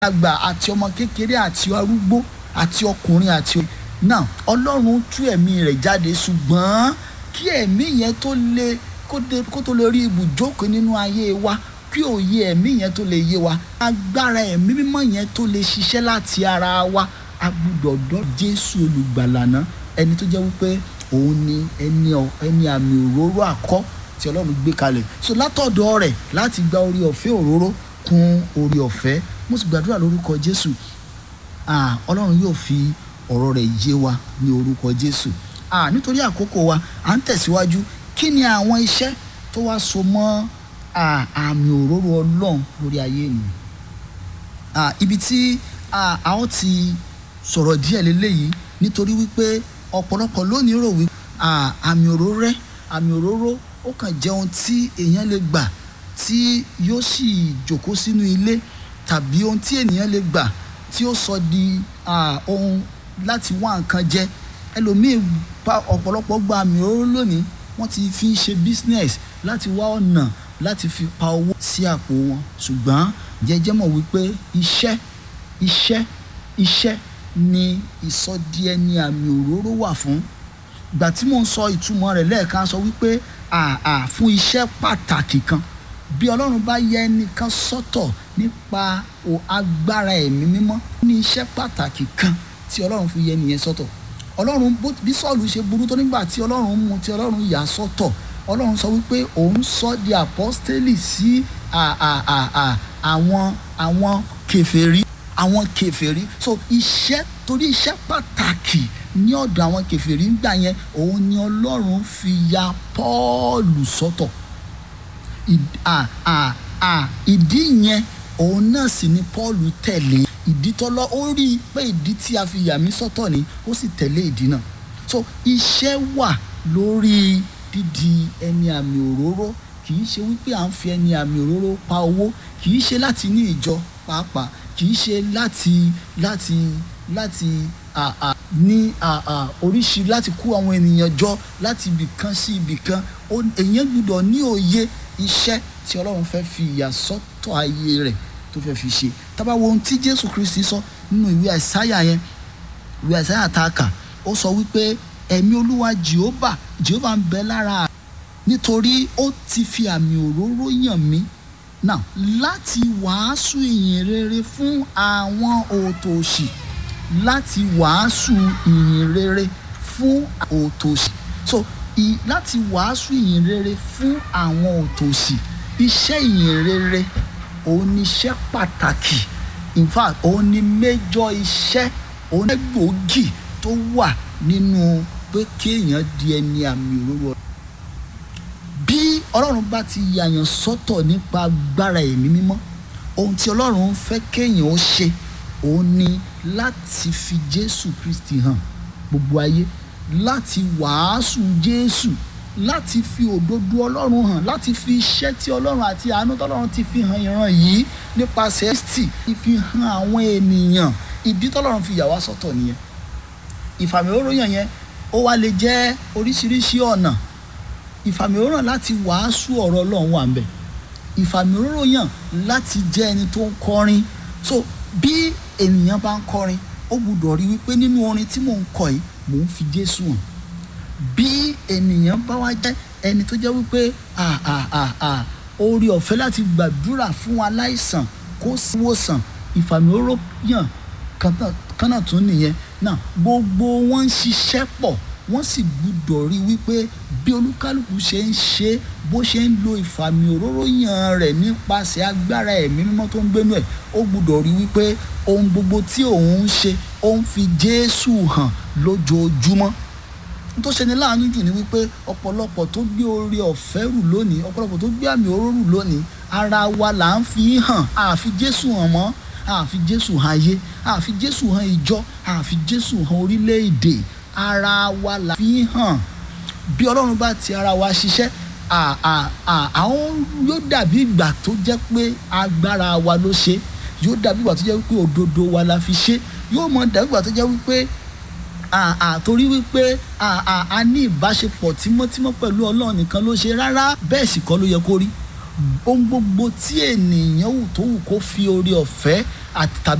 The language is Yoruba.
àgbà àti ọmọ kékeré àti arúgbó àti ọkùnrin àti náà ọlọ́run tú ẹ̀mí rẹ̀ jáde ṣùgbọ́n kí ẹ̀mí yẹn tó lè kó tó lè rí ibùjókòó nínú ayé wa kí òye ẹ̀mí yẹn tó lè yé wa agbára ẹ̀mí mímọ́ yẹn tó lè ṣiṣẹ́ láti ara wa a gbúdọ̀ dọ́ jésù olùgbàlà náà ẹni tó jẹ́ wípé òun ni ẹni ẹni àmì òróró àkọ́ tí ọlọ́run gbé kalẹ̀ so látọ̀dọ̀ rẹ̀ láti gba orí ọ̀fẹ́ òróró kún orí ọ̀fẹ́ mo sì gbàdúrà lórúkọ jésù ọlọ́run yóò fi ọ̀rọ̀ rẹ̀ yé wa ní orúkọ jésù nítorí àkókò wa à ń tẹ̀síwájú kí ni àwọn iṣẹ́ tó wá so mọ́ àmì òróró ọlọ́run lórí ayé ènìyàn ibi tí a ó ti sọ̀rọ̀ díẹ̀ lélẹ́yìí nítorí wípé ọ̀pọ̀lọpọ̀ lónìí rò wípé àmì òróró rẹ̀ àmì òróró ó kàn jẹ́ ohun tí èèyàn lè gbà tí yóò sì jókòó sínú ilé tàbí ohun tí ènìyàn lè gbà tí ó sọ di ohun láti wá nǹkan jẹ ẹlòmíì pa ọ̀pọ̀lọpọ̀ gba àmì òróró lónìí wọ́n ti fi ń ṣe business láti wá ọ̀nà láti fi pa owó sí àpò wọn ṣùgbọ́n jẹ́jẹ́ mọ̀ wípé iṣẹ́ iṣẹ́ iṣẹ́ ni ìsọdi ẹni àmì òróró wà fún ìgbà tí mò ń sọ ìtumọ̀ rẹ̀ lẹ́ẹ̀kan sọ wípé àà fún iṣẹ́ pàtàkì kan bí ọlọ́run bá yẹ ẹnìkan sọ́tọ̀ nípa agbára ẹ̀mí mímọ́ ní iṣẹ́ pàtàkì kan tí ọlọ́run fi yẹ nìyẹn sọ́tọ̀ ọlọ́run bí sọ́ọ̀lù ṣe burú tó nígbà tí ọlọ́run mú tí ọlọ́run yà sọ́tọ̀ ọlọ́run sọ wípé òun sọ di àpọ́stélì sí àwọn àwọn kèfèrí àwọn kèfèrí so iṣẹ́ torí iṣẹ́ pàtàkì ní ọ̀dọ̀ àwọn kèfèrí ń gbà yẹn òun ni ọlọ́run fi ya pọ́ọ̀lù sọ́tọ̀ ìdí yẹn òun náà sì ni pọ́ọ̀lù tẹ̀lé ìdí tọ́lọ́ ó rí i pé ìdí tí a fi yà mí sọ́tọ̀ ni ó sì tẹ̀lé ìdí náà so iṣẹ́ wà lórí dídi ẹni àmì òróró kì í ṣe wípé à ń fi ẹni àmì òróró pa owó kì í ṣe láti ní ìjọ pàápàá kì í ṣe láti láti láti ní oríṣi láti kó àwọn ènìyàn jọ láti ibìkan sí ibìkan èèyàn gbọ́dọ̀ ní òye iṣẹ́ tí ọlọ́run fẹ́ fi ìyàsọ́tọ̀ ayé rẹ̀ tó fẹ́ fi ṣe tábà wo ohun tí jésù kristi sọ nínú ìwé àìsáyà yẹn ìwé àìsáyà tá a kà ó sọ wípé ẹ̀mí olúwa jehova jehova ń bẹ lára nítorí ó ti fi àmì òróró yàn mí náà láti wàásù ìyìn rere fún àwọn òtòṣì láti wàásù ìyìn rere fún òtòṣì so i, láti wàásù ìyìn rere fún àwọn òtòṣì iṣẹ́ ìyìn rere òun ni iṣẹ́ pàtàkì in fact òun ni méjọ iṣẹ́ òun ni gbòógì tó wà nínú pé kéèyàn di ẹni àmì òróró bí ọlọ́run bá ti yàyàn sọ́tọ̀ nípa agbára ẹ̀mí mímọ́ ohun tí ọlọ́run fẹ́ kéèyàn ó ṣe òun ni láti fi jésù kristi hàn gbogbo ayé láti wàásù jésù láti fi òdodo ọlọ́run hàn láti fi iṣẹ́ tí ọlọ́run àti àánú tọ́lọ́run ti fi hàn ìran yìí nípasẹ̀ kristi ti fi hàn àwọn ènìyàn ìdí tọ́lọ́run fi yà wá sọ́tọ̀ nìyẹn ìfàmì òróyàn yẹn ó wá lè jẹ́ oríṣiríṣi ọ̀nà ìfàmìíràn láti wàásù ọ̀rọ̀ ọlọ́run wà ń bẹ̀ ìfàmìíràn láti jẹ́ ẹni tó ń kọrin so bí ènìyàn bá ń kọrin ó gbúdọ̀ rí wípé nínú orin tí mò ń kọ yìí mò ń fi jésù hàn bí ènìyàn bá wá jẹ́ ẹni tó jẹ́ wípé orí ọ̀fẹ́ láti gbàdúrà fún aláìsàn kó wòsàn ìfàmìíràn kan náà tún nìyẹn náà gbogbo wọn ń ṣiṣẹ́ pọ̀ wọ́n sì gbúdọ̀ rí wípé bí olúkálùkù ṣe ń ṣe bó ṣe ń lo ìfàmì òróró yàn rẹ̀ nípasẹ̀ agbára ẹ̀mí mímọ́ tó ń gbénu ẹ̀ ó gbúdọ̀ rí wípé ohun gbogbo tí òun ń ṣe ó ń fi jésù hàn lójoojúmọ́ tó ṣe ni láàánú jù ni wípé ọ̀pọ̀lọpọ̀ tó gbé oore ọ̀fẹ́ rù lónìí ọ̀pọ̀lọpọ̀ tó gbé àmì òróró rù lónìí ara wa là ń fi hàn àfi jésù hàn mọ́ àfi jésù hàn ayé àfi jésù hàn ìjọ àfi jésù hàn orílẹ̀-èdè ara wa la fi hàn bí ọlọ́run bá ti ara wa ṣiṣẹ́ àwọn yóò dàbí ìgbà tó jẹ́ pé agbára wa ló ṣe yóò dàbí ìgbà tó jẹ́ wípé òdodo wa la fi ṣe yóò mọ dàbí ìgbà tó jẹ́ wípé torí wípé a ní ìbáṣepọ̀ tímọ́tímọ́ pẹ̀lú ọlọ́run nìkan ló ṣe rárá bẹ́ẹ̀ sì kọ́ ló yẹ kó rí ohun gbogbo tí ènìyàn wù tó wù kó fi oore ọ̀fẹ́ àti tàbí